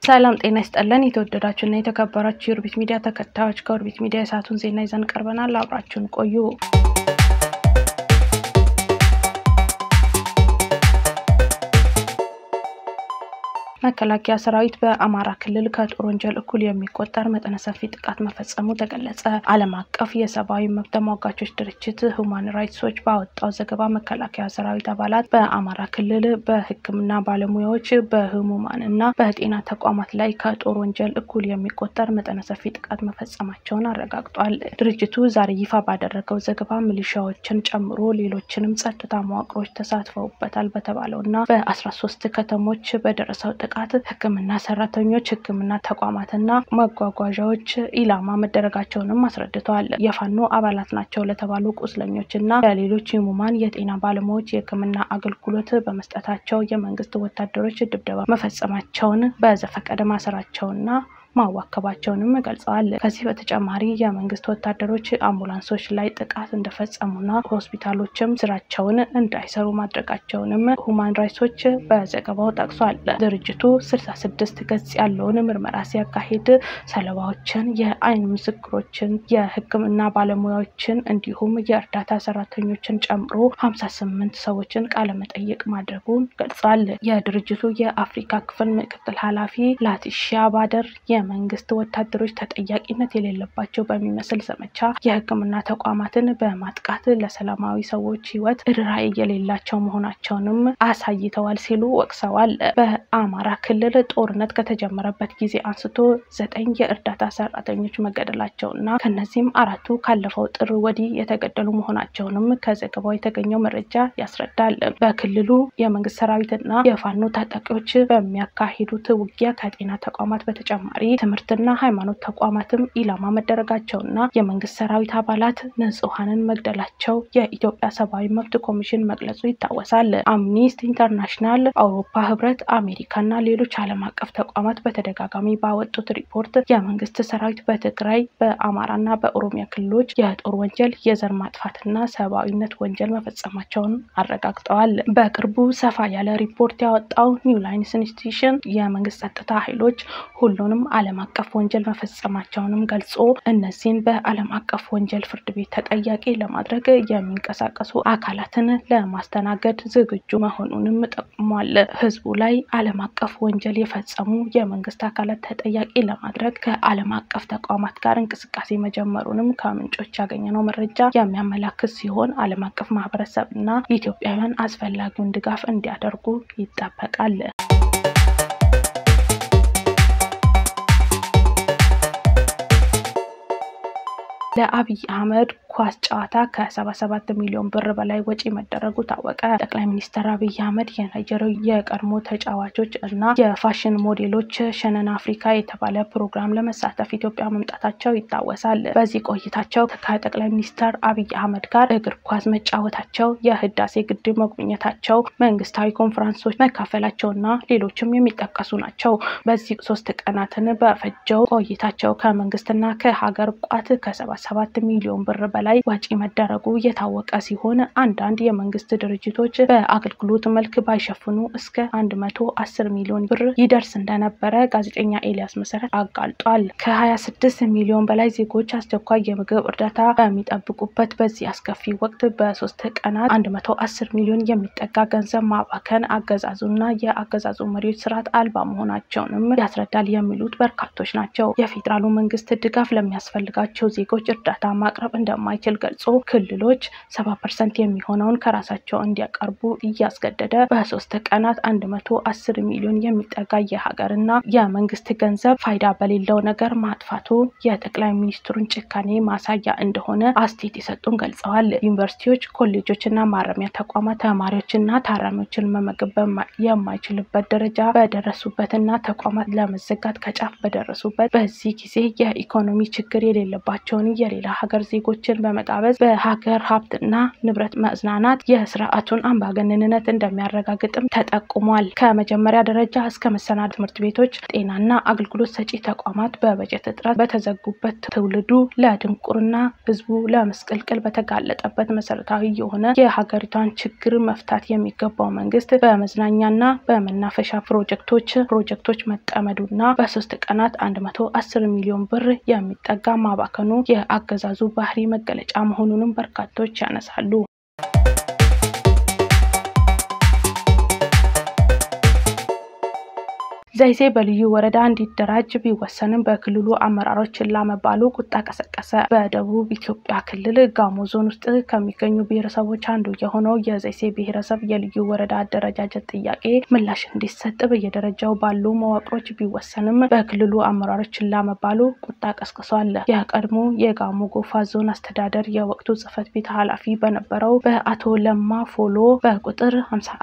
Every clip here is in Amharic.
ሰላም ጤና ይስጠለን። የተወደዳችሁና የተከበራችሁ የኦርቢት ሚዲያ ተከታዮች ከኦርቢት ሚዲያ የሰዓቱን ዜና ይዘን ቀርበናል። አብራችሁን ቆዩ። መከላከያ ሰራዊት በአማራ ክልል ከጦር ወንጀል እኩል የሚቆጠር መጠነ ሰፊ ጥቃት መፈጸሙ ተገለጸ። ዓለም አቀፍ የሰብአዊ መብት ተሟጋቾች ድርጅት ሁማን ራይትስ ዎች ባወጣው ዘገባ መከላከያ ሰራዊት አባላት በአማራ ክልል በሕክምና ባለሙያዎች በህሙማን እና በጤና ተቋማት ላይ ከጦር ወንጀል እኩል የሚቆጠር መጠነ ሰፊ ጥቃት መፈጸማቸውን አረጋግጧል። ድርጅቱ ዛሬ ይፋ ባደረገው ዘገባ ሚሊሻዎችን ጨምሮ ሌሎችንም ጸጥታ መዋቅሮች ተሳትፈውበታል በተባለው እና በአስራ ሶስት ከተሞች በደረሰው ጥቃት ህክምና ሰራተኞች፣ ህክምና ተቋማትና መጓጓዣዎች ኢላማ መደረጋቸውንም አስረድተዋል። የፋኖ አባላት ናቸው ለተባሉ ቁስለኞች እና ለሌሎች ህሙማን የጤና ባለሙያዎች የህክምና አገልግሎት በመስጠታቸው የመንግስት ወታደሮች ድብደባ መፈጸማቸውን በዘፈቀደ ማሰራቸውና ማዋከባቸውንም ገልጸዋል። ከዚህ በተጨማሪ የመንግስት ወታደሮች አምቡላንሶች ላይ ጥቃት እንደፈጸሙና ሆስፒታሎችም ስራቸውን እንዳይሰሩ ማድረጋቸውንም ሁማን ራይትሶች በዘገባው ጠቅሷል። ድርጅቱ ስልሳ ስድስት ገጽ ያለውን ምርመራ ሲያካሂድ ሰለባዎችን፣ የአይን ምስክሮችን፣ የህክምና ባለሙያዎችን እንዲሁም የእርዳታ ሰራተኞችን ጨምሮ ሀምሳ ስምንት ሰዎችን ቃለመጠይቅ ማድረጉን ገልጿል። የድርጅቱ የአፍሪካ ክፍል ምክትል ኃላፊ ላቲሺያ ባደር መንግስት ወታደሮች ተጠያቂነት የሌለባቸው በሚመስል ዘመቻ የህክምና ተቋማትን በማጥቃት ለሰላማዊ ሰዎች ህይወት ርኅራኄ የሌላቸው መሆናቸውንም አሳይተዋል ሲሉ ወቅሰዋል። በአማራ ክልል ጦርነት ከተጀመረበት ጊዜ አንስቶ ዘጠኝ የእርዳታ ሰራተኞች መገደላቸውና ከነዚህም አራቱ ካለፈው ጥር ወዲህ የተገደሉ መሆናቸውንም ከዘገባው የተገኘው መረጃ ያስረዳል። በክልሉ የመንግስት ሰራዊትና የፋኖ ታጣቂዎች በሚያካሂዱት ውጊያ ከጤና ተቋማት በተጨማሪ ትምህርትና ሃይማኖት ተቋማትም ኢላማ መደረጋቸውና የመንግስት ሰራዊት አባላት ንጹሐንን መግደላቸው የኢትዮጵያ ሰብአዊ መብት ኮሚሽን መግለጹ ይታወሳል። አምኒስቲ ኢንተርናሽናል፣ አውሮፓ ህብረት፣ አሜሪካና ሌሎች ዓለም አቀፍ ተቋማት በተደጋጋሚ ባወጡት ሪፖርት የመንግስት ሰራዊት በትግራይ በአማራና በኦሮሚያ ክልሎች የጦር ወንጀል፣ የዘር ማጥፋትና ሰብአዊነት ወንጀል መፈጸማቸውን አረጋግጠዋል። በቅርቡ ሰፋ ያለ ሪፖርት ያወጣው ኒው ላይንስ ኢንስቲትዩሽን የመንግስት ጸጥታ ኃይሎች ሁሉንም ዓለም አቀፍ ወንጀል መፈጸማቸውንም ገልጾ እነዚህን በዓለም አቀፍ ወንጀል ፍርድ ቤት ተጠያቂ ለማድረግ የሚንቀሳቀሱ አካላትን ለማስተናገድ ዝግጁ መሆኑንም ጠቁሟል። ህዝቡ ላይ ዓለም አቀፍ ወንጀል የፈጸሙ የመንግስት አካላት ተጠያቂ ለማድረግ ከዓለም አቀፍ ተቋማት ጋር እንቅስቃሴ መጀመሩንም ከምንጮች ያገኘነው መረጃ የሚያመላክት ሲሆን ዓለም አቀፍ ማህበረሰብ እና ኢትዮጵያውያን አስፈላጊውን ድጋፍ እንዲያደርጉ ይጠበቃል። ለአብይ አህመድ ኳስ ጨዋታ ከ77 ሚሊዮን ብር በላይ ወጪ መደረጉ ታወቀ። ጠቅላይ ሚኒስትር አብይ አህመድ የናይጀሪያው የቀድሞ ተጫዋቾች እና የፋሽን ሞዴሎች ሸነን አፍሪካ የተባለ ፕሮግራም ለመሳተፍ ኢትዮጵያ መምጣታቸው ይታወሳል። በዚህ ቆይታቸው ከጠቅላይ ሚኒስትር አብይ አህመድ ጋር እግር ኳስ መጫወታቸው፣ የህዳሴ ግድብ መጎብኘታቸው፣ መንግስታዊ ኮንፈረንሶች መካፈላቸውና ሌሎችም የሚጠቀሱ ናቸው። በዚህ ሶስት ቀናትን በፈጀው ቆይታቸው ከመንግስትና ከሀገር ቋት ከሰባ ሰባት ሚሊዮን ብር በላይ ወጪ መደረጉ የታወቀ ሲሆን አንዳንድ የመንግስት ድርጅቶች በአገልግሎት መልክ ባይሸፍኑ እስከ አንድ መቶ አስር ሚሊዮን ብር ይደርስ እንደነበረ ጋዜጠኛ ኤልያስ መሰረት አጋልጧል። ከሀያ ስድስት ሚሊዮን በላይ ዜጎች አስቸኳይ የምግብ እርዳታ በሚጠብቁበት በዚህ አስከፊ ወቅት በሶስት ቀናት አንድ መቶ አስር ሚሊዮን የሚጠጋ ገንዘብ ማባከን አገዛዙና የአገዛዙ መሪዎች ስርዓት አልባ መሆናቸውንም ያስረዳል የሚሉት በርካቶች ናቸው። የፌዴራሉ መንግስት ድጋፍ ለሚያስፈልጋቸው ዜጎች እርዳታ ማቅረብ እንደማይችል ገልጾ ክልሎች ሰባ ፐርሰንት የሚሆነውን ከራሳቸው እንዲያቀርቡ እያስገደደ በሶስት ቀናት አንድ መቶ አስር ሚሊዮን የሚጠጋ የሀገርና የመንግስት ገንዘብ ፋይዳ በሌለው ነገር ማጥፋቱ የጠቅላይ ሚኒስትሩን ጭካኔ ማሳያ እንደሆነ አስተያየት የሰጡን ገልጸዋል። ዩኒቨርሲቲዎች፣ ኮሌጆችና ማረሚያ ተቋማት ተማሪዎችና ታራሚዎችን መመገብ የማይችልበት ደረጃ በደረሱበትና ተቋማት ለመዘጋት ከጫፍ በደረሱበት በዚህ ጊዜ የኢኮኖሚ ችግር የሌለባቸውን የሌላ ሀገር ዜጎችን በመጋበዝ በሀገር ሀብትና ንብረት መዝናናት የስርዓቱን አምባገነንነት እንደሚያረጋግጥም ተጠቁሟል። ከመጀመሪያ ደረጃ እስከ መሰናዶ ትምህርት ቤቶች፣ ጤናና አገልግሎት ሰጪ ተቋማት በበጀት እጥረት በተዘጉበት ትውልዱ ለድንቁርና ህዝቡ ለመስቀልቅል በተጋለጠበት መሰረታዊ የሆነ የሀገሪቷን ችግር መፍታት የሚገባው መንግስት በመዝናኛና በመናፈሻ ፕሮጀክቶች ፕሮጀክቶች መጠመዱና በሶስት ቀናት አንድ መቶ አስር ሚሊዮን ብር የሚጠጋ ማባከኑ የአገዛዙ ባህሪ መገለጫ መሆኑንም በርካቶች ያነሳሉ። ዘይሴ በልዩ ወረዳ እንዲደራጅ ቢወሰንም በክልሉ አመራሮች ችላ መባሉ ቁጣ ቀሰቀሰ። በደቡብ ኢትዮጵያ ክልል ጋሞ ዞን ውስጥ ከሚገኙ ብሔረሰቦች አንዱ የሆነው የዘይሴ ብሔረሰብ የልዩ ወረዳ አደረጃጀት ጥያቄ ምላሽ እንዲሰጥ በየደረጃው ባሉ መዋቅሮች ቢወሰንም በክልሉ አመራሮች ችላ መባሉ ቁጣ ቀስቅሷል። የቀድሞ የጋሞ ጎፋ ዞን አስተዳደር የወቅቱ ጽህፈት ቤት ኃላፊ በነበረው በአቶ ለማ ፎሎ በቁጥር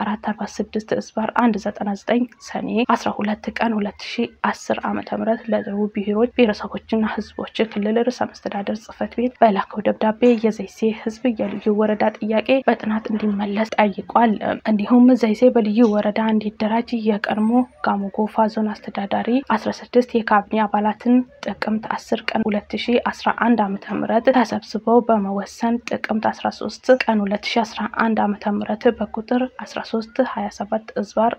5446 እስባር 199 ሰኔ 12 ቀን 2010 ዓመተ ምህረት ለደቡብ ብሔሮች ብሔረሰቦችና ህዝቦች ክልል ርዕሰ መስተዳደር ጽህፈት ቤት በላከው ደብዳቤ የዘይሴ ህዝብ የልዩ ወረዳ ጥያቄ በጥናት እንዲመለስ ጠይቋል። እንዲሁም ዘይሴ በልዩ ወረዳ እንዲደራጅ የቀድሞ ጋሞ ጎፋ ዞን አስተዳዳሪ 16 የካቢኔ አባላትን ጥቅምት 10 ቀን 2011 ዓመተ ምህረት ተሰብስበው በመወሰን ጥቅምት 13 ቀን 2011 ዓመተ ምህረት በቁጥር 13 27 እዝባር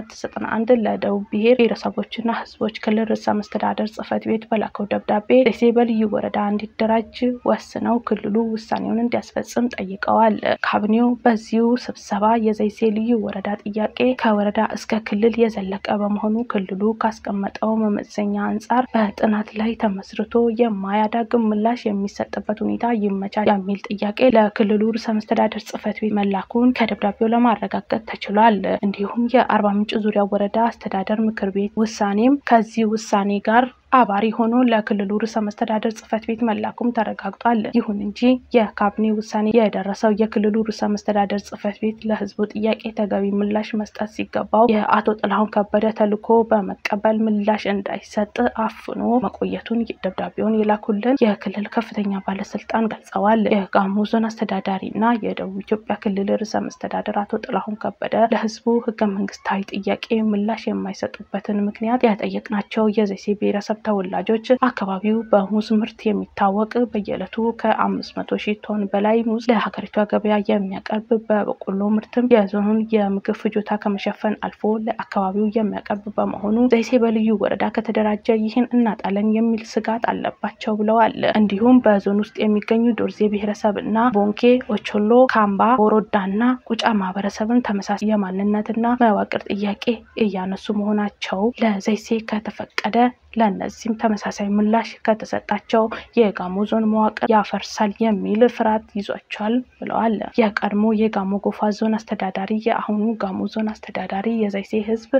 1491 ለደቡብ ብሔር ብሔረሰቦችና ህዝቦች ክልል ርዕሰ መስተዳደር ጽህፈት ቤት በላከው ደብዳቤ ዘይሴ በልዩ ወረዳ እንዲደራጅ ወስነው ክልሉ ውሳኔውን እንዲያስፈጽም ጠይቀዋል። ካቢኔው በዚሁ ስብሰባ የዘይሴ ልዩ ወረዳ ጥያቄ ከወረዳ እስከ ክልል የዘለቀ በመሆኑ ክልሉ ካስቀመጠው መመዘኛ አንጻር በጥናት ላይ ተመስርቶ የማያዳግም ምላሽ የሚሰጥበት ሁኔታ ይመቻል የሚል ጥያቄ ለክልሉ ርዕሰ መስተዳደር ጽህፈት ቤት መላኩን ከደብዳቤው ለማረጋገጥ ተችሏል። እንዲሁም የአርባ ምንጭ ዙሪያ ወረዳ አስተዳደር ምክር ቤት ውሳኔም ከዚህ ውሳኔ ጋር አባሪ ሆኖ ለክልሉ ርዕሰ መስተዳደር ጽህፈት ቤት መላኩም ተረጋግጧል። ይሁን እንጂ የካቢኔ ውሳኔ የደረሰው የክልሉ ርዕሰ መስተዳደር ጽህፈት ቤት ለህዝቡ ጥያቄ ተገቢ ምላሽ መስጠት ሲገባው የአቶ ጥላሁን ከበደ ተልዕኮ በመቀበል ምላሽ እንዳይሰጥ አፍኖ መቆየቱን ደብዳቤውን የላኩልን የክልል ከፍተኛ ባለስልጣን ገልጸዋል። የጋሞ ዞን አስተዳዳሪ እና የደቡብ ኢትዮጵያ ክልል ርዕሰ መስተዳደር አቶ ጥላሁን ከበደ ለህዝቡ ህገ መንግስታዊ ጥያቄ ምላሽ የማይሰጡበትን ምክንያት ያጠየቅናቸው የዘይሴ ብሔረሰብ ተወላጆች አካባቢው በሙዝ ምርት የሚታወቅ በየዕለቱ ከአምስት መቶ ሺህ ቶን በላይ ሙዝ ለሀገሪቷ ገበያ የሚያቀርብ በበቆሎ ምርትም የዞኑን የምግብ ፍጆታ ከመሸፈን አልፎ ለአካባቢው የሚያቀርብ በመሆኑ ዘይሴ በልዩ ወረዳ ከተደራጀ ይህን እናጣለን የሚል ስጋት አለባቸው ብለዋል። እንዲሁም በዞን ውስጥ የሚገኙ ዶርዜ ብሔረሰብ እና ቦንኬ፣ ኦቾሎ፣ ካምባ፣ ቦሮዳና ቁጫ ማህበረሰብን ተመሳሳይ የማንነትና መዋቅር ጥያቄ እያነሱ መሆናቸው ለዘይሴ ከተፈቀደ ለእነዚህም ተመሳሳይ ምላሽ ከተሰጣቸው የጋሞ ዞን መዋቅር ያፈርሳል የሚል ፍርሃት ይዟቸዋል ብለዋል። የቀድሞ የጋሞ ጎፋ ዞን አስተዳዳሪ የአሁኑ ጋሞ ዞን አስተዳዳሪ የዘይሴ ህዝብ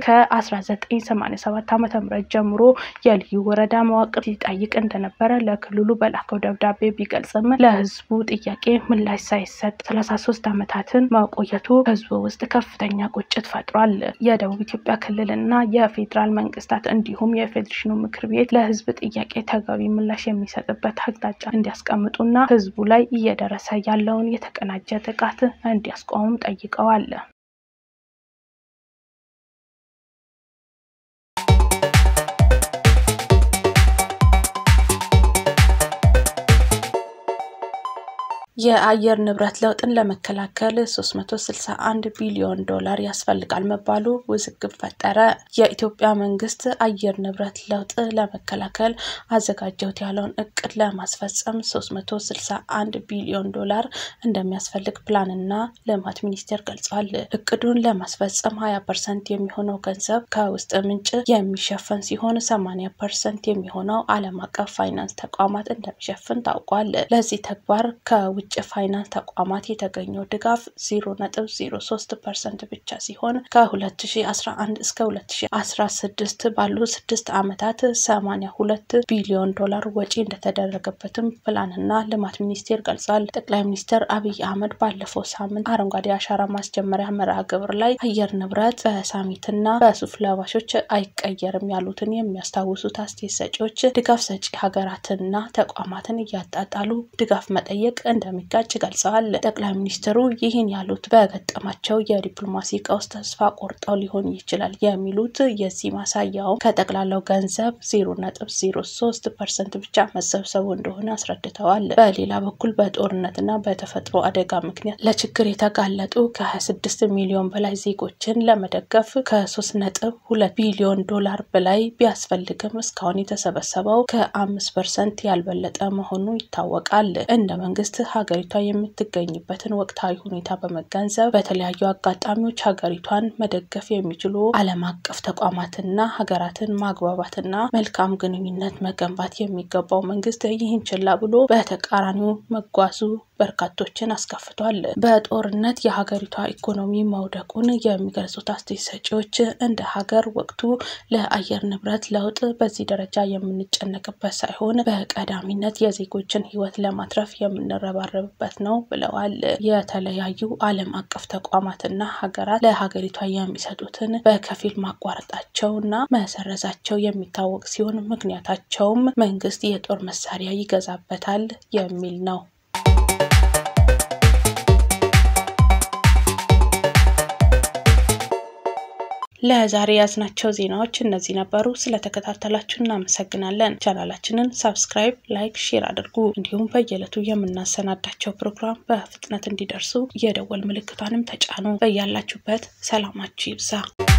ከ1987 ዓ ም ጀምሮ የልዩ ወረዳ መዋቅር ሲጠይቅ እንደነበረ ለክልሉ በላከው ደብዳቤ ቢገልጽም ለህዝቡ ጥያቄ ምላሽ ሳይሰጥ 33 ዓመታትን መቆየቱ ህዝቡ ውስጥ ከፍተኛ ቁጭት ፈጥሯል። የደቡብ ኢትዮጵያ ክልልና የፌዴራል መንግስታት እንዲሁም የፌዴሬሽኑ ምክር ቤት ለህዝብ ጥያቄ ተገቢ ምላሽ የሚሰጥበት አቅጣጫ እንዲያስቀምጡና ህዝቡ ላይ እየደረሰ ያለውን የተቀናጀ ጥቃት እንዲያስቆሙም ጠይቀዋል። የአየር ንብረት ለውጥን ለመከላከል 361 ቢሊዮን ዶላር ያስፈልጋል መባሉ ውዝግብ ፈጠረ። የኢትዮጵያ መንግስት አየር ንብረት ለውጥ ለመከላከል አዘጋጀሁት ያለውን እቅድ ለማስፈጸም 361 ቢሊዮን ዶላር እንደሚያስፈልግ ፕላንና ልማት ሚኒስቴር ገልጿል። እቅዱን ለማስፈጸም 20 ፐርሰንት የሚሆነው ገንዘብ ከውስጥ ምንጭ የሚሸፈን ሲሆን 80 ፐርሰንት የሚሆነው ዓለም አቀፍ ፋይናንስ ተቋማት እንደሚሸፍን ታውቋል። ለዚህ ተግባር ከውጭ ከውጭ ፋይናንስ ተቋማት የተገኘው ድጋፍ ዜሮ ነጥብ ዜሮ ሶስት ፐርሰንት ብቻ ሲሆን ከ2011 እስከ 2016 ባሉ ስድስት ዓመታት 82 ቢሊዮን ዶላር ወጪ እንደተደረገበትም ፕላንና ልማት ሚኒስቴር ገልጿል። ጠቅላይ ሚኒስትር አብይ አህመድ ባለፈው ሳምንት አረንጓዴ አሻራ ማስጀመሪያ መርሃ ግብር ላይ አየር ንብረት በሳሚትና በሱፍ ለባሾች አይቀየርም ያሉትን የሚያስታውሱት አስተያየት ሰጪዎች ድጋፍ ሰጪ ሀገራትንና ተቋማትን እያጣጣሉ ድጋፍ መጠየቅ እንደሚጋጭ ገልጸዋል። ጠቅላይ ሚኒስትሩ ይህን ያሉት በገጠማቸው የዲፕሎማሲ ቀውስ ተስፋ ቆርጠው ሊሆን ይችላል የሚሉት የዚህ ማሳያው ከጠቅላላው ገንዘብ ዜሮ ነጥብ ዜሮ ሶስት ፐርሰንት ብቻ መሰብሰቡ እንደሆነ አስረድተዋል። በሌላ በኩል በጦርነትና በተፈጥሮ አደጋ ምክንያት ለችግር የተጋለጡ ከ26 ሚሊዮን በላይ ዜጎችን ለመደገፍ ከሶስት ነጥብ ሁለት ቢሊዮን ዶላር በላይ ቢያስፈልግም እስካሁን የተሰበሰበው ከአምስት ፐርሰንት ያልበለጠ መሆኑ ይታወቃል። እንደ መንግስት ሀገሪቷ የምትገኝበትን ወቅታዊ ሁኔታ በመገንዘብ በተለያዩ አጋጣሚዎች ሀገሪቷን መደገፍ የሚችሉ ዓለም አቀፍ ተቋማትና ሀገራትን ማግባባትና መልካም ግንኙነት መገንባት የሚገባው መንግስት ይህን ችላ ብሎ በተቃራኒው መጓዙ በርካቶችን አስከፍቷል። በጦርነት የሀገሪቷ ኢኮኖሚ መውደቁን የሚገልጹት አስተያየት ሰጪዎች እንደ ሀገር ወቅቱ ለአየር ንብረት ለውጥ በዚህ ደረጃ የምንጨነቅበት ሳይሆን በቀዳሚነት የዜጎችን ሕይወት ለማትረፍ የምንረባረብበት ነው ብለዋል። የተለያዩ ዓለም አቀፍ ተቋማትና ሀገራት ለሀገሪቷ የሚሰጡትን በከፊል ማቋረጣቸውና መሰረዛቸው የሚታወቅ ሲሆን ምክንያታቸውም መንግስት የጦር መሳሪያ ይገዛበታል የሚል ነው። ለዛሬ ያዝናቸው ዜናዎች እነዚህ ነበሩ። ስለተከታተላችሁ እናመሰግናለን። ቻናላችንን ሳብስክራይብ፣ ላይክ፣ ሼር አድርጉ። እንዲሁም በየዕለቱ የምናሰናዳቸው ፕሮግራም በፍጥነት እንዲደርሱ የደወል ምልክቷንም ተጫኑ። በያላችሁበት ሰላማችሁ ይብዛ።